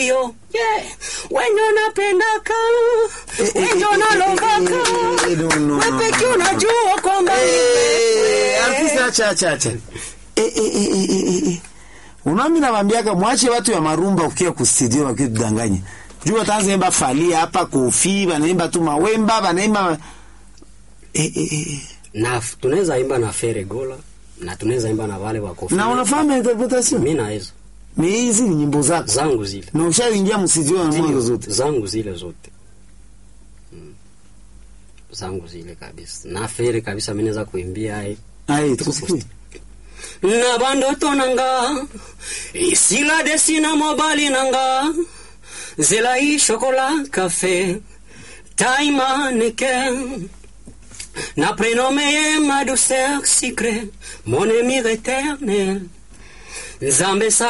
yo yeah. wenye unapendaka wenye unalongaka eh, no, no, no, wepeki no, no. unajua kwamba ni Eh, wewe. artiste acha acha acha. Eh, eh, eh, eh, eh, eh. Unami nawambiaka mwache watu ya marumba ukia ku studio wakitudanganya. Juu wataanza imba falia hapa kofi, wanaimba tu mawemba, wanaimba eh, eh, eh. na f- tunaweza imba na Fere Gola na tunaweza imba na wale wa Kofi. Na unafahamu interpretation? mimi na hizo Ni hizi ni nyimbo zako. zangu zile Na ushaingia mstudio na mwanzo zote. zangu zile zote mm. zangu zile kabisa na Fere kabisa mimi naweza kuimbia hai Ai, tukusikie. na bandoto nanga isila desina mobali nanga zela i chocolat café taima neke na prénommé ma douceur secret mon ami éternel nzambe sa